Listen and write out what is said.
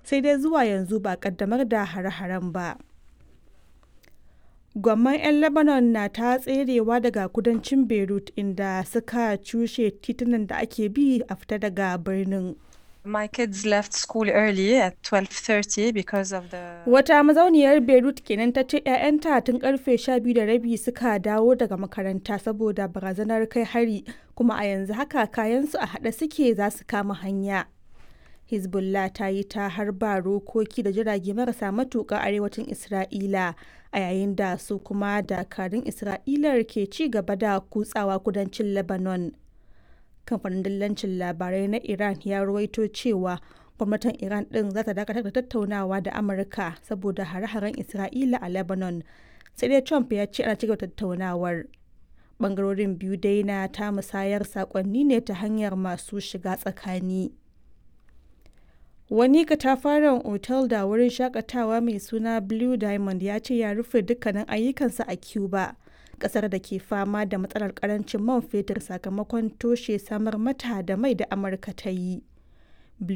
sai dai zuwa yanzu ba kaddamar da hare-haren ba. Gwamman 'yan Lebanon na ta tserewa daga kudancin Beirut inda suka cushe titunan da ake bi a fita daga birnin. My kids left school early at 12:30 because of the Wata mazauniyar Beirut kenan ta ce 'ya'yanta tun karfe 12 da rabi suka dawo daga makaranta saboda barazanar kai hari kuma a yanzu haka kayansu a haɗe suke za su kama hanya. Hezbollah ta yi ta harba rokoki da jirage marasa matuƙa arewacin Isra'ila a yayin da su kuma dakarun Isra'ilar ke ci gaba da kutsawa kudancin Lebanon. Kamfanin dillancin labarai na Iran ya ruwaito cewa gwamnatin Iran ɗin za ta dakatar da tattaunawa da Amurka saboda hare-haren Isra'ila a Lebanon. Sai dai Trump ya ce ana cigaba tattaunawar. Bangarorin biyu dai na ta musayar sakonni ne ta hanyar masu shiga tsakani. Wani katafaren otal da wurin shakatawa mai suna Blue Diamond ya ce ya rufe dukkanin ayyukansa a Cuba, kasar da ke fama da matsalar karancin man fetur sakamakon toshe samar mata da mai da Amurka ta yi.